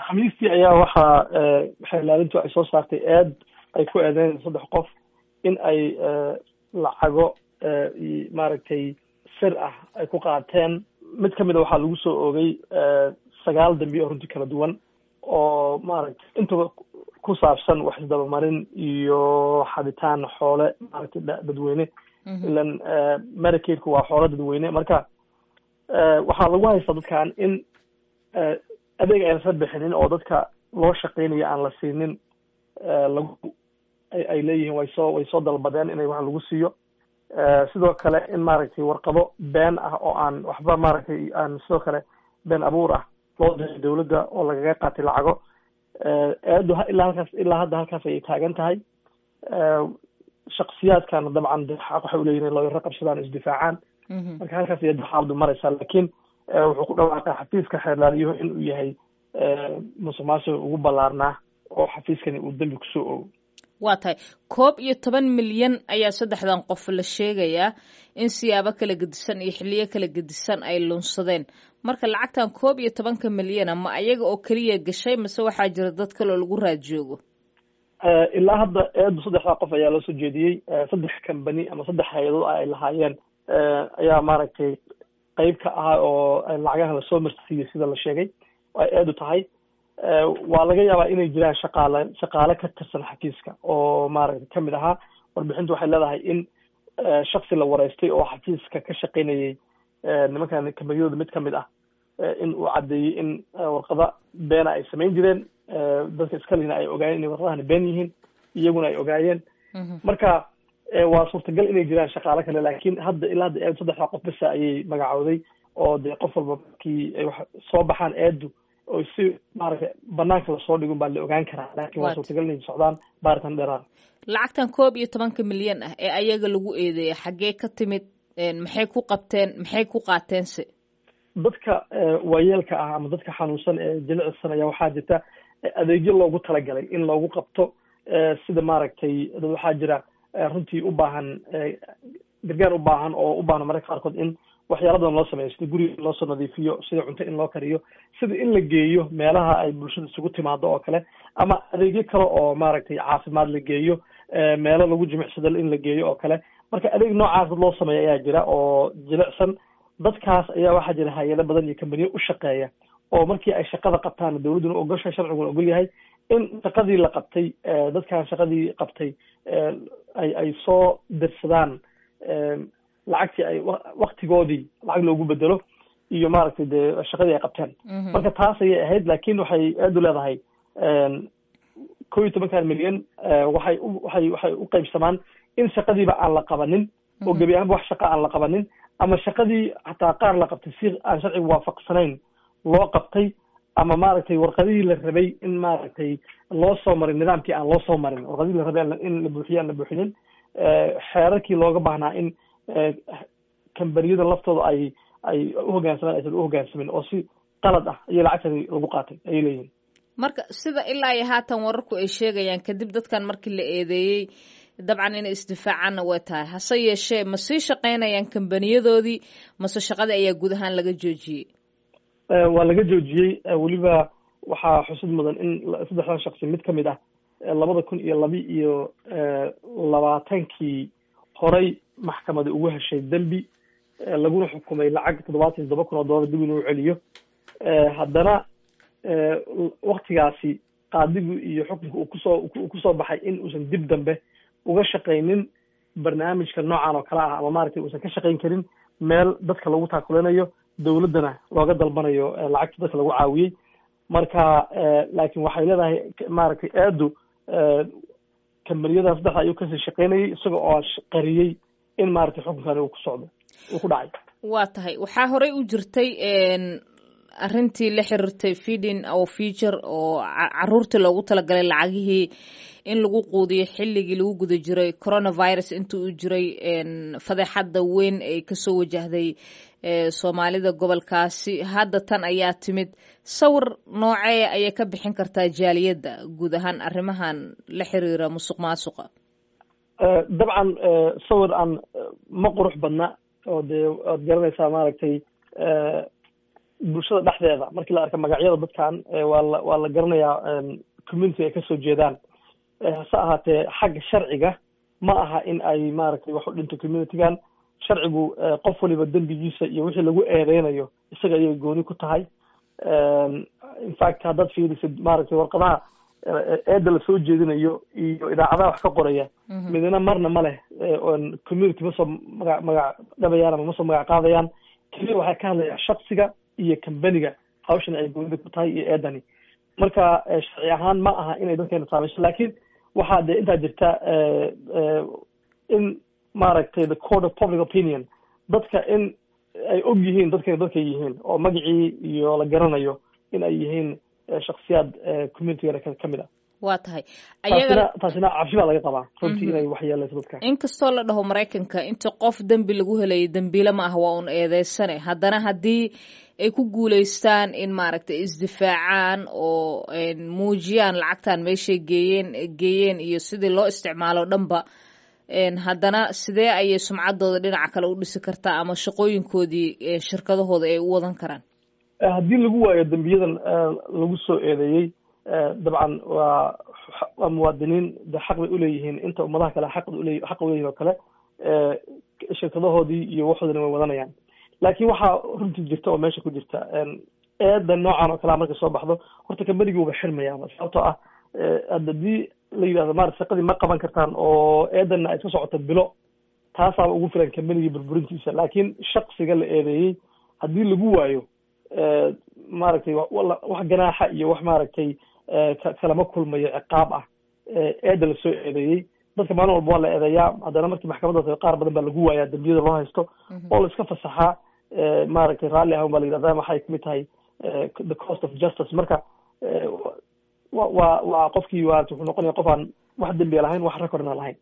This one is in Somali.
khamiistii ayaa waxaa xeelaalintu ay soo saartay eed ay ku eedeyn saddex qof in ay lacago maaragtay sir ah ay ku qaateen mid kamid a waxaa lagu soo oogay sagaal dambi oo runtii kala duwan oo maaragtay intaba ku saabsan wax isdabamarin iyo xabitaan xoole maaragtay dadweyne ilan medicaidku waa xoolo dadweyne marka waxaa lagu haystaa dadkan in adeeg ayna sa bixinin oo dadka loo shaqeynayo aan la siinin lagu ay leeyihiin way soo way soo dalbadeen inay wax lagu siiyo sidoo kale in maaragtay warqado been ah oo aan waxba maaragtay aan sidoo kale been abuur ah loo diray dawladda oo lagaga qaatay lacago eedu ilaa halkaas ilaa hadda halkaas ayay taagan tahay shaksiyaadkana dabcan de xaq waxay uleeyihin in looyaro qabsadaan o isdifaacaan marka halkaas ayay xaaladu maraysaa laakiin wuxuu ku dhawaaqay xafiiska xeerlaaliyahu in uu yahay musuq maasuq ugu ballaarnaa oo xafiiskani uu dembi kusoo ogo waa tahay koob iyo toban milyan ayaa saddexdan qof la sheegayaa in siyaabo kala gedisan iyo xiliyo kala gedisan ay lunsadeen marka lacagtan koob iyo tobanka milyana ma ayaga oo keliya gashay mase waxaa jira dad kaloo lagu raad joogo ilaa hadda eedu saddexdaa qof ayaa loo soo jeediyey saddex company ama saddex hay-adood ay lahaayeen ayaa maaragtay qeyb ka ahaa oo lacagaha lasoo marsiiyey sida la sheegay ay eedu tahay waa laga yaabaa inay jiraan shaqaale shaqaale ka tirsan xafiiska oo maaragtay kamid ahaa warbixintu waxay leedahay in shaksi la wareystay oo xafiiska ka shaqaynayay nimankan kambaniyadooda mid kamid ah in uu caddeeyey in warqada beena ay samayn jireen dadka iskalina ay ogaayeen inay warqadahani been yihiin iyaguna ay ogaayeen marka waa suurtagal inay jiraan shaqaale kale laakiin hadda ilaa hadda eedu saddexdaa qof besa ayay magacowday oo dee qof walba markii ay wax soo baxaan eedu oo si maaragtay banaanka lasoo dhigun baa la ogaan karaa laakiin waa suurtagal inay socdaan baaritan dheeraad lacagtan koob iyo tobanka milyan ah ee ayaga lagu eedeeyay xaggee ka timid maxay ku qabteen maxay ku qaateense dadka waayeelka ah ama dadka xanuunsan ee jilicsan ayaa waxaa jirta adeegyo loogu talagalay in loogu qabto sida maaragtay dad waxaa jira runtii u baahan gargaar u baahan oo u baahan mararka qaarkood in waxyaala badan loo sameeyo sida guriga loosoo nadiifiyo sida cunto in loo kariyo sida in la geeyo meelaha ay bulshada isugu timaado oo kale ama adeegyo kale oo maaragtay caafimaad la geeyo meelo lagu jimicsado in la geeyo oo kale marka adeeg noocaas dad loo sameeya ayaa jira oo jilicsan dadkaas ayaa waxaa jira hay-ado badan iyo kambaniyo u shaqeeya oo markii ay shaqada qabtaan dawladduna ogosha sharciguna ogol yahay in shaqadii la qabtay dadkan shaqadii qabtay ay ay soo dirsadaan lacagtii ay waktigoodii lacag loogu bedelo iyo maaragtay dee shaqadii ay qabteen marka taas ayay ahayd laakin waxay aad u leedahay ko iyo tobankan milyan waxay waxay waxay u qaybsamaan in shaqadiiba aan la qabanin oo gebi ahaanba wax shaqa aan la qabanin ama shaqadii hataa qaar la qabtay si aan sharciga waafaqsanayn loo qabtay ama maaragtay warqadihii la rabay in maaragtay loo soo marin nidaamkii aan loo soo marin warqadihii la rabay in la buuxiyo aan la buuxinin xeerarkii looga baahnaa in kambaniyada laftooda ay ay uhogaansamaan aysan uhogaansamin oo si qalad ah iyo lacagtani lagu qaatay ayay leeyihin marka sida ilaa iyo haatan wararku ay sheegayaan kadib dadkan markii la eedeeyey dabcan inay isdifaacaanna way tahay hase yeeshee ma sii shaqaynayaan kambaniyadoodii mase shaqadii ayaa guud ahaan laga joojiyey waa laga joojiyey weliba waxaa xusid mudan in saddexdan shaksi mid kamid ah labada kun iyo labi iyo labaatankii horay maxkamada ugu heshay dembi laguna xukumay lacag toddobaatan iyo todoba kun oo dollar dib inuu celiyo haddana waktigaasi qaadigu iyo xukunka uu kusoo uu kusoo baxay in uusan dib dambe uga shaqaynin barnaamijka noocan oo kale ah ama maaragtay uusan ka shaqayn karin meel dadka lagu taakulanayo dawladdana looga dalbanayo lacagta dadka lagu caawiyey marka laakiin waxay leedahay maaragtay aadu kambaniyada saddexda ayuu kasii shaqaynayay isaga oo qariyey in maaragtay xukunkani uu ku socdo uu ku dhacay waa tahay waxaa horey u jirtay arrintii la xiriirtay feeding our future oo caruurtii loogu talagalay lacagihii in lagu quudiyo xilligii lagu guda jiray coronavirus inta uu jiray fadeexadda weyn ay kasoo wajahday soomaalida gobolkaasi hadda tan ayaa timid sawir noocee ayay ka bixin kartaa jaaliyadda guud ahaan arrimahan la xiriira musuq maasuqa dabcan sawir aan ma qurux badna oo dee waad garanaysaa maaragtay bulshada dhexdeeda markii la arka magacyada dadkan waa la waa la garanayaa community ay kasoo jeedaan hase ahaatee xagga sharciga ma aha in ay maaragtay wax u dhinto communitygan sharcigu qof waliba dembigiisa iyo wixii lagu eedeynayo isaga ayay gooni ku tahay infact haddaad fiirisid maaragtay warqadaha eedda lasoo jeedinayo iyo idaacadaha wax ka qoraya midna marna ma leh on community masoo maga magac dhabayaan ama masoo magac qaadayaan keliya waxay ka hadlayaan shaksiga iyo companiga hawshan ay goonida ku tahay iyo eedani marka sharci ahaan ma aha inay dadkeena saamayso laakiin waxaa dee intaa jirta in maaragtay the court of public opinion dadka in ay og yihiin dadkana dadkay yihiin oo magacii iyo la garanayo in ay yihiin shaksiyaad communitygana ka mid ah waa tahay taasina taasina cabsi baa laga qabaa runtii inay waxyeeleyso dadka inkastoo la dhaho maraykanka inta qof dembi lagu helayo dembiile ma ah waa un eedeysane haddana haddii ay ku guuleystaan in maaragtay isdifaacaan oo muujiyaan lacagtan meeshay geeyeen geeyeen iyo sidii loo isticmaalo dhanba haddana sidee ayay sumcaddooda dhinaca kale u dhisi kartaa ama shaqooyinkoodii shirkadahooda ay u wadan karaan haddii lagu waayo dembiyadan lagu soo eedeeyey dabcan waa waa muwaadiniin de xaq bay uleeyihiin inta ummadaha kale xaq ule xaq uleeyihin oo kale shirkadahoodii iyo waxoodina way wadanayaan laakiin waxaa runtii jirta oo meesha ku jirta eeda noocan oo kalea markay soo baxdo horta kambanigii uba xirmayaaba sababtoo ah hadii la yidhahdo maarata shaqadii ma qaban kartaan oo eedana ay iska socoto bilo taasaaba ugu filan kambanigii burburintiisa laakiin shaksiga la eedeeyey haddii lagu waayo maaragtay wax ganaaxa iyo wax maaragtay kalama kulmayo ciqaab ah eeda lasoo eedeeyey dadka maalin walba waa la eedeeyaa haddana markii maxkamadda qaar badan baa lagu waayaa dembiyada loo haysto oo la iska fasaxaa maaragtay raalli ahan baa la yidhahda waxay kamid tahay the cost of justice marka wa waa waa qofkii waa wuxuu noqonaya qof aan wax dembiya lahayn wax recordna lahayn